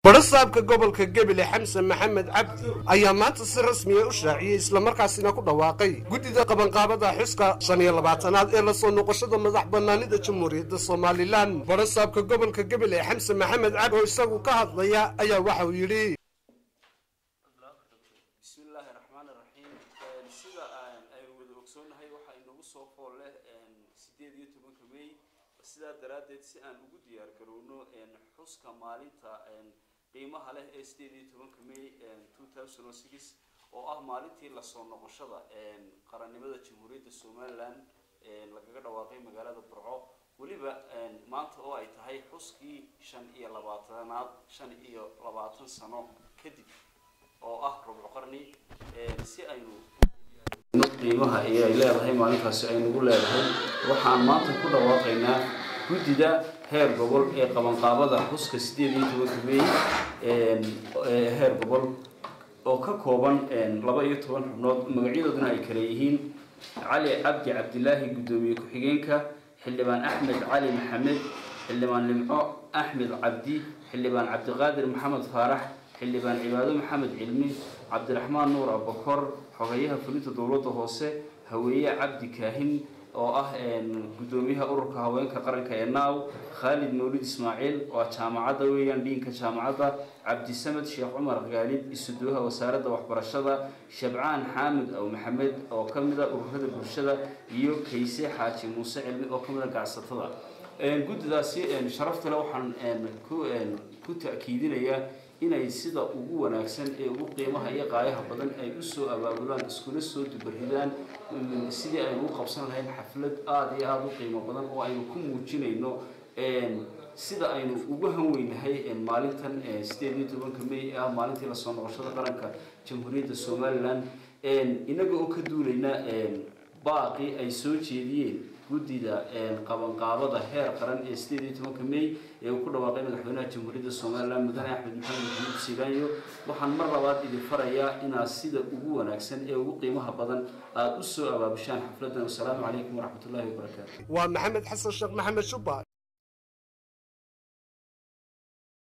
barasaabka gobolka gebele xamse maxamed cabdi ayaa maanta si rasmiya u shaaciyey islamarkaasina ku dhawaaqay guddida qabanqaabada xuska shan iyo labaatanaad ee lasoo noqoshada madax banaanida jamhuuriyadda somalilan barasaabka gobolka gebele xamse maxamed cabdi oo isagu ka hadlaya ayaa waxa uu yidhi bismillaahi raxmaan raxiim sida aynu wada ogsoonahay waxaa inagu soo fool leh sideed iyo tobanka may sidaa daraaddeed si aan ugu diyaar garowno xuska maalinta qiimaha leh ee sideed iyo tobanka may two thousand and six oo ah maalintii lasoo noqoshada qarannimada jamhuuriyadda somalilan lagaga dhawaaqay magaalada burco weliba maanta oo ay tahay xuskii shan iyo labaatanaad shan iyo labaatan sano kadib oo ah rubco qarni si aynu qiimaha ee ay leedahay maalintaasi aynugu leedahay waxaan maanta ku dhawaaqaynaa guddida heer gobol ee qabanqaabada xuska sideed iyo tobanka may heer gobol oo ka kooban laba iyo toban xubnood magacyadooduna ay kale yihiin cali cabdi cabdilaahi guddoomiye ku-xigeenka xildhibaan axmed cali maxamed xildhibaan limco axmed cabdi xildhibaan cabdiqaadir maxamed faarax xildhibaan cibaado maxamed cilmi cabdiraxmaan nuur abakor xogeyaha fulinta dowladda hoose haweeye cabdi kaahin oo ah guddoomiyaha ururka haweenka qaranka ee naaw khaalid mawlid ismaaciil waa jaamacadda weeyaan dhiinka jaamacadda cabdisamed sheekh cumar khaalid isuduwaha wasaaradda waxbarashada shabcaan xaamud aw maxamed oo ka mid a ururada bulshada iyo kayse xaaji muuse cilmi oo ka mid a gacsatada guddidaasi sharafta le waxaan ku ta'kiidinayaa inay sida ugu wanaagsan ee ugu qiimaha iyo qaayaha badan ay usoo abaabulaan iskuna soo dubaridaan sidii aynu u qabsan lahayn xaflad aada iyo aada u qiimo badan oo aynu ku muujinayno sida aynu ugu hanweynahay maalintan sideed iyo tobanka may ee ah maalintii lasoo noqoshada qaranka jamhuuriyadda somalilan inaga oo ka duulayna baaqi ay soo jeediyeen guddida qabanqaabada heer qaran ee sideed iyo tobanka may ee uu ku dhawaaqay madaxweynaha jamhuuriyadda somalilan mudane axmed maxamed maxamuud siiraanyo waxaan mar labaad idin farayaa inaad sida ugu wanaagsan ee ugu qiimaha badan aada u soo abaabushaan xafladan wasalaamu calaykum waraxmatullahi wabarakaatu waa maxamed xasan sheekh maxamed shubba